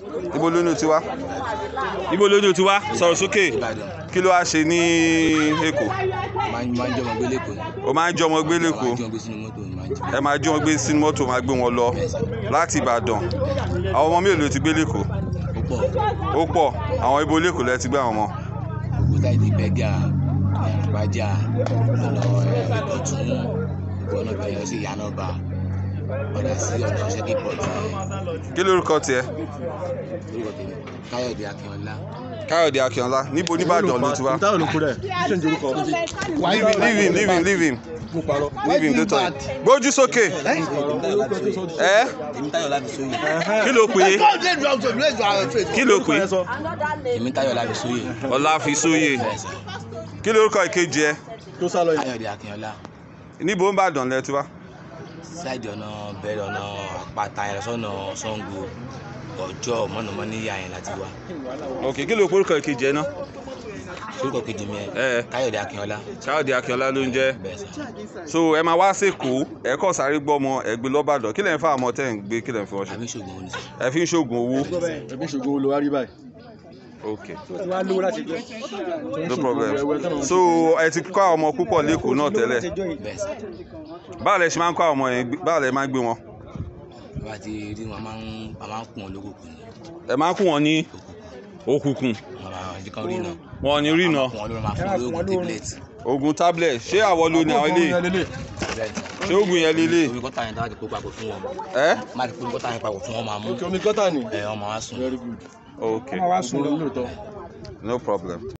ibo lóyún ti wá ibo lóyún ti wá sọ̀rọ̀ sókè Ìbàdàn kí ló wá ṣe ní Èkó máa ń máa ń jọmọ gbé lẹ́kọ̀ọ́ ni o máa ń jọmọ gbé máa lẹ́kọ̀ọ́ ń jọmọ gbé sínú mọ́tò ni máa ń jí ẹ máa jí wọn gbé sínú mọ́tò máa gbé wọn lọ láti Ìbàdàn àwọn ọmọ mélòó ti gbé lẹ́kọ̀ọ́ ó pọ̀ ó pọ̀ àwọn ibo lẹ́kọ̀ọ́ lẹ ti gbé àwọn ọmọ gbogbo táyì ti bẹ́gà ìrìnàbájà ọ̀nà ìkọ̀tún gbogbo ọ̀nà bẹ̀rẹ̀ sí ìyànà ọba padà sí ọ̀nà ṣẹ́kì pọ̀tù kí lórúkọ tiẹ̀ orúkọ tèmi káyọ̀dé akínọlá Káyọ̀dé Akínọlá níbo nìbàdàn ló ti wá táwọn ló kú rẹ̀ ṣé ń jorúkọ. leave him leave him leave him leave him mo parọ́. leave him tó tọ́ yìí gbójú sókè ẹ èmi táyọ̀ láti sóyè kí ló pè é kí ló pè é èmi táyọ̀ láti sóyè Ọláfisóyè bẹ́ẹ̀ sà kí lórúkọ ìkejì ẹ tó sá lọ yìí. káyọ̀dé akínọlá níbo ń bàdàn lẹ ti wá sáìdì ọ̀nà bẹ̀rẹ̀ ọ̀nà àpáta yẹn sọ́nà Ṣàngó ọjọ́ mọ̀nàmọ́níyà yẹn láti wá ok kí ló porúkọ ìkejì ẹ náà orúkọ kejì mi ẹ ẹ káyọ̀dé akínọlá Káyọ̀dé Akínọlá ló ń jẹ́ bẹ́ẹ̀ sà so ẹ máa wá sèkó ẹ kọ́ sáré gbọ́mọ ẹ gbé lọ́bàdàn kí lẹ̀ ń fa àmọ́ tẹ́ ń gbé kí lẹ̀ ń fi wọ́n ṣe àmì ìṣògùn oníṣẹ́ ẹ fi ń ṣoògùn owó ẹbí ṣògo ló wá rí báyìí. ok wá lówó láti jẹ. no problem so ẹ ti kọ́ àwọn ọmọ púpọ̀ lẹ́kọ̀ọ́ náà tẹ́lẹ̀ bẹ́ẹ̀ sà báwo lẹ ṣe máa ń kọ́ àwọn ọmọ yẹn gbé- báwo lẹ máa ń gbé wọn bá ti rí wọn a máa ń a máa ń kún wọn lókùnkùn ni ẹ máa ń kún wọn ní òkùnkùn òkùnkùn wọn máa jí kan rí náà wọn ò ní rí iná kún wọn lórí máa fún wọn lóògùn tablet oògùn tablet ṣé àwọ̀ ló ní àwọn ilé bẹ́ẹ̀ ṣé oògùn yẹn lélẹ̀ omi kọ́tà yẹn dáhùn kó papọ̀ fún wọn ẹ má ti kó omi kọ́tà yẹn papọ̀ fún wọn máa mú òkè omi gọ́tà ni. ẹ wọn máa wá sùn. very good. ok wọ́n wá sùn lóòótọ́. no problem.